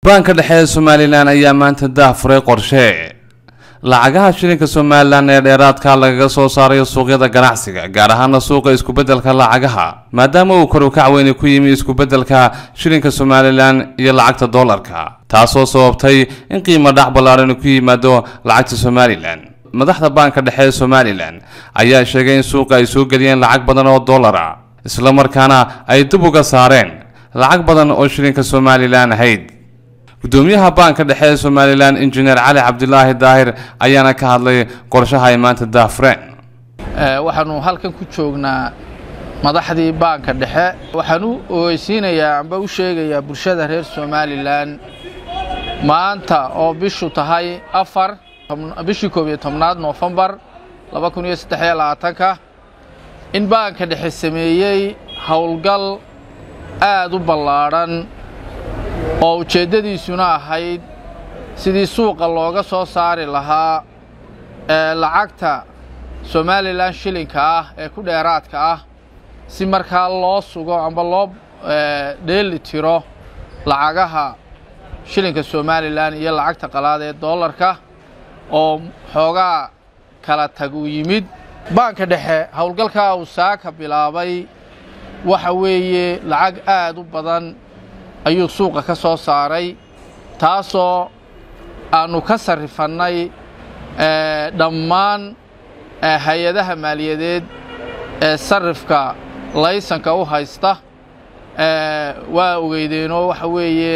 baanka dhexe ee somalilan ayaa maanta daahfuray qorshe lacagaha shilinka somalilan ee dheeraadka lagaga soo saarayo suuqyada ganacsiga gaar ahaana suuqa iskubedelka lacagaha maadaama uu kor u kac weyni ku yimi iskubedelka shilinka somalilan iyo lacagta doolarka taasoo sababtay in qiimo dhac ballaadhan ku yimaado lacagta somalilan madaxda baanka dhexe ee somalilan ayaa sheegay in suuqa ay soo geliyeen lacag badan oo dollar ah islamarkaana ay dib uga saareen lacag badan oo shilinka somalilan ahayd gudoomiyaha baanka dhexe ee somalilan injineer cali cabdilaahi daahir ayaana ka hadlay qorshaha ay maanta daafureen waxaanu halkan ku joognaa madaxdii baanka dhexe waxaan u ogeysiinayaa amba u sheegayaa bulshada reer somalilan maanta oo bishu tahay afar bishii koob iyo tobnaad noofembar laba kun iyo saddex iyo labaatanka in baanka dhexe sameeyey howlgal aad u ballaadhan oo ujeeddadiisuna ahayd sidii suuqa looga soo saari lahaa ee lacagta somalilan shilinka ah ee ku dheeraadka ah si markaa loo sugo amba loo dheeli tiro lacagaha shilinka somalilan iyo lacagta qalaad ee dollarka oo xoogaa kala tag uu yimid baanka dhexe howlgalkaa uu saaka bilaabay waxa weeye lacag aad u badan ayuu suuqa ka soo saaray taasoo aannu ka sarrifannay dhammaan hay-adaha maaliyadeed ee sarrifka laysanka u haysta waa ogeydeenoo waxa weeye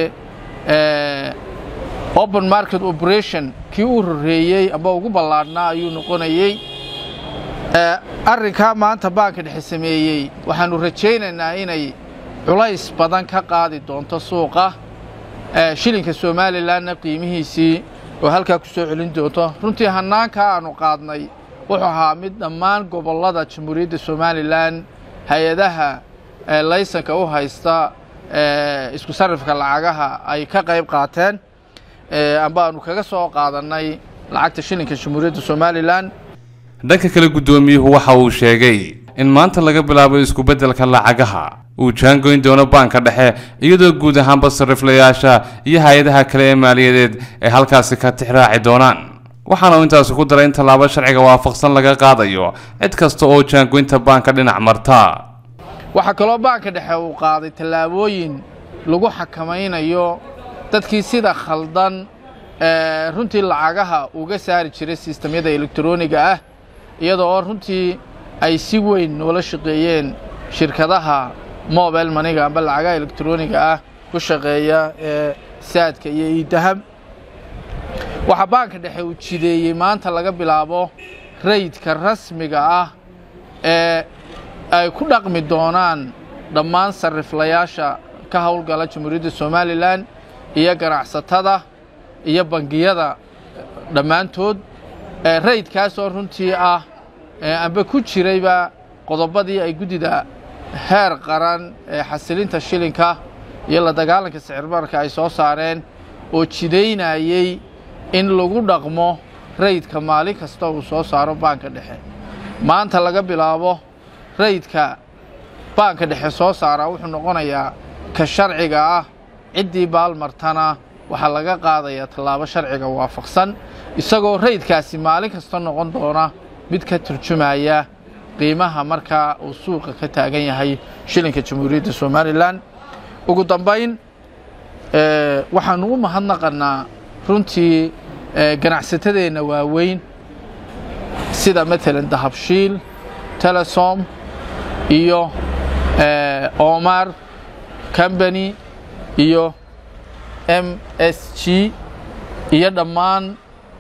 open market operation kii u horreeyey amba ugu ballaadhnaa ayuu noqonayey arrinkaa maanta baanka dhexe sameeyey waxaannu rajaynaynaa inay culays badan ka qaadi doonto suuqa shilinka somalilanna qiimihiisii oo halkaa ku soo celin doonto runtii hannaankaa aannu qaadnay wuxuu ahaa mid dhammaan gobollada jamhuuriyadda somalilan hay-adaha laysanka u haysta isku sarrifka lacagaha ay ka qayb qaateen amba aanu kaga soo qaadannay lacagta shilinka jamhuuriyadda somalilan dhanka kale guddoomiyuhu waxa uu sheegay in maanta laga bilaabo iskubedelka lacagaha uu jaangoyn doono baanka dhexe iyadoo guud ahaanba sarriflayaasha iyo hay-adaha kale ee maaliyadeed ay halkaasi ka tixraaci doonaan waxaana uu intaasi ku daray in tallaabo sharciga waafaqsan laga qaadayo cid kasta oo jaangoynta baanka dhinac marta waxaa kaloo baanka dhexe uu qaaday tallaabooyin lagu xakamaynayo dadkii sida khaldan runtii lacagaha uga saari jiray sistamyada elektroniga ah iyadoo oo runtii ay si weyn noola shaqeeyeen shirkadaha mobile maniga amba lacagaha elektroniga ah ku shaqeeya ee saadka iyo iidahab waxaa baanka dhexe uu jideeyey maanta laga bilaabo raydka rasmiga ah ee ay ku dhaqmi doonaan dhammaan sarriflayaasha ka howlgala jamhuuriyadda somalilan iyo ganacsatada iyo bangiyada dhammaantood raydkaasoo runtii ah amba ku jirayba qodobadii ay guddida heer qaran ee xasilinta shilinka iyo la dagaalanka sicirbarka ay soo saareen oo jidaynayey in lagu dhaqmo raydka maalin kasta uu soo saaro baanka dhexe maanta laga bilaabo raydka baanka dhexe soo saara wuxuu noqonayaa ka sharciga ah ciddii baalmartana waxaa laga qaadayaa tallaabo sharciga waafaqsan isagoo raydkaasi maalin kasta noqon doona mid ka turjumaya qiimaha markaa uu suuqa ka taagan yahay shilinka jamhuuriyadda somalilan ugu dambayn waxaanu u mahadnaqannaa runtii ganacsatadeenna waaweyn sida maalan dahabshiil telesom iyo omar combany iyo m s g iyo dhammaan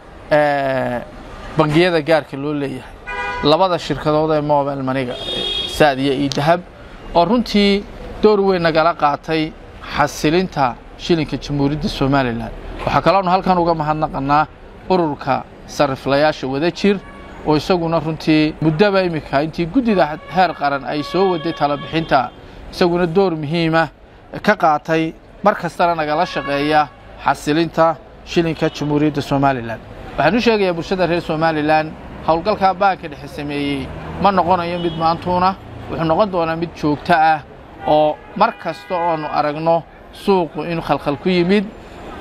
bangiyada gaarka loo leeyahay labada shirkadood ee mobile maniga saad iyo iidahab oo runtii door weyn nagala qaatay xasilinta shilinka jamhuuriyadda somalilan waxaa kaloonu halkan uga mahadnaqannaa ururka sarriflayaasha wada jir oo isaguna runtii muddaba iminka intii guddida heer qaran ay soo waday talabixinta isaguna door muhiima ka qaatay mar kastana nagala shaqeeya xasilinta shilinka jamhuuriyadda somalilan waxaan u sheegayaa bulshada reer somalilan howlgalkaa baanka dhexe sameeyey ma noqonayo mid maantuuna wuxuu noqon doonaa mid joogto ah oo mar kasta oonu aragno suuqu inuu khalkhal ku yimid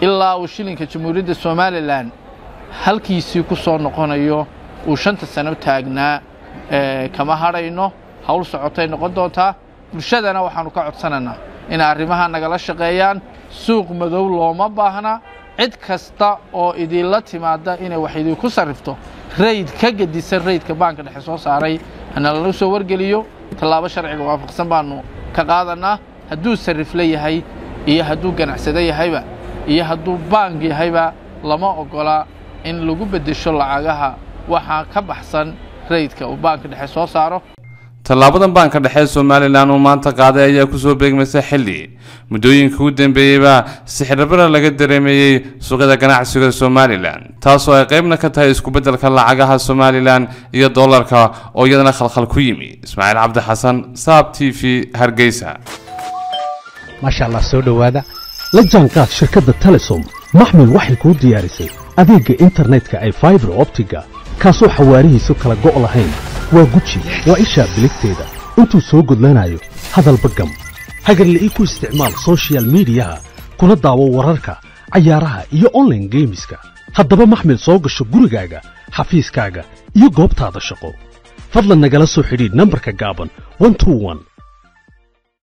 ilaa uu shilinka jamhuuriyadda somalilan halkiisii ku soo noqonayo uu shanta sano taagnaa kama hadhayno hawl socotay noqon doontaa bulshadana waxaannu ka codsanaynaa inay arrimaha nagala shaqeeyaan suuq madow looma baahna cid kasta oo idinla timaadda inay wax idinku sarrifto rayd ka gedisan raydka baanka dhexe soo saaray hana lala soo wargeliyo tallaabo sharciga waafaqsan baannu ka qaadannaa hadduu sarrifla yahay iyo hadduu ganacsado yahayba iyo hadduu baank yahayba lama oggola in lagu beddesho lacagaha waxaa ka baxsan raydka uu baanka dhexe soo saaro tallaabadan baanka dhexe somalilan uu maanta qaaday ayaa kusoo beegmaysa xilli muddooyinka u dambeeyeybaa sixirabara laga dareemeeyey suuqyada ganacsiga somalilan taasoo ay qaybna ka tahay iskubeddelka lacagaha somalilan iyo dollarka oo iyadana khalkhal ku yimi ismaaciil cabdi xasan saab t v hargeysa maasha allah soo dhowaada la jaanqaad shirkadda telesom maxmil waxay kuu diyaarisay adeegga internetka ay faibar optiga kaasoo xawaarihiisu kala go' lahayn waa guji waa ishaa biligteeda intuu soo gudlanayo hadalba gam hagarla'ii ku isticmaal sochial midiyaha kuna daawo wararka cayaaraha iyo onlaine geemiska haddaba maxmil soo gasho gurigaaga xafiiskaaga iyo goobtaada shaqo fadlan nagala soo xidhiidh nambarka gaaban